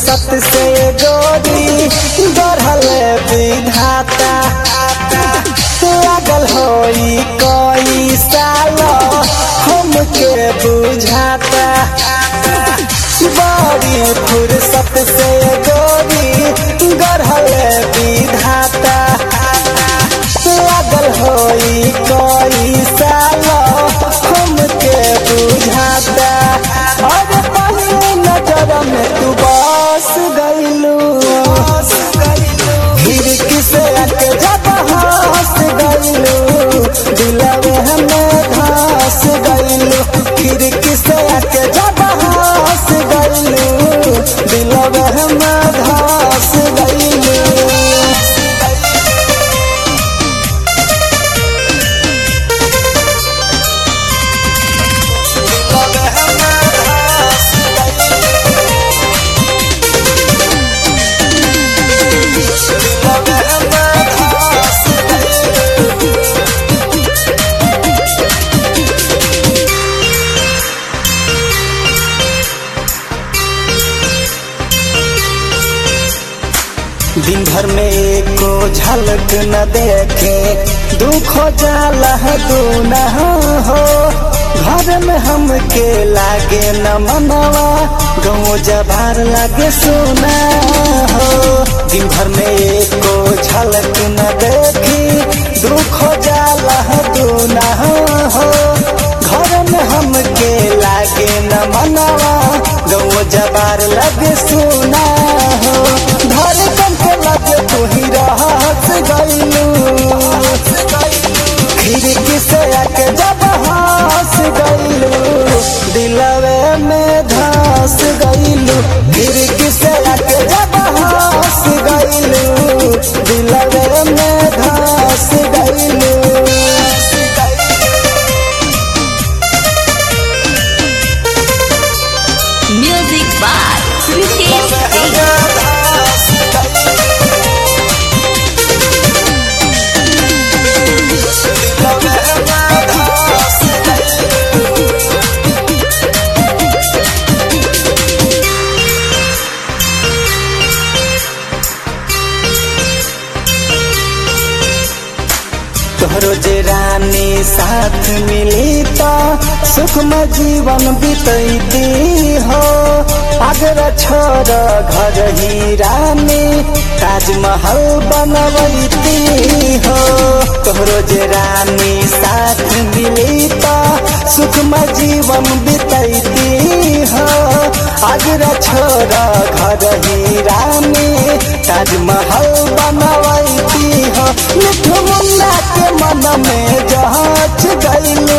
फुर्सत से गोरी गढ़ल विधाता लागल होई कोई साल हमके बुझाता बड़ी फुर्सत से गोरी गढ़ल विधाता लागल होई कोई साल हमके बुझाता अरे पहली नजर में तू बस गइलू खिड़की से आके जब हंस गइलू दिलवे हमें धस गइलू खिड़की से आके जब हंस गइलू दिलवे हमें धस गइलू दिन भर में एको झलक न देखे दुख जाला दूना हो घर में हमके लागे न मनवा गाँव जबार लागे सोना हो दिन भर में एको झलक न देखी दुख जाला दूना हो घर में हमके लागे न मनवा गाँव जबार लागे सोना हो धड़कन के लगे तू ही रहस गइलू खिड़की से आके जब हंस गइलू दिलवे में धस गइलू खिड़की से आके जब हंस गइलू दिलवे में धस गइलू Music by Ritesh Singh. तोहरो जे रानी साथ मिली तो सुखम जीवन बीतैती हो अगर छोड़ घर ही रानी ताजमहल बनवैती हो तोहरो जे रानी साथ मिली तो सुखम जीवन बीतैती हो अगर छोड़ घर ही रानी ताजमहल बनवैती हो मिठू मुन्ना के मन में जहाच गइलू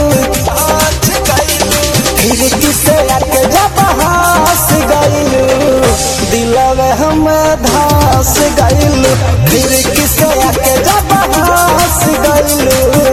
खिड़की से आके जब हंस गइलू दिलवे हम धस गइलू खिड़की से आके जब हंस गइलू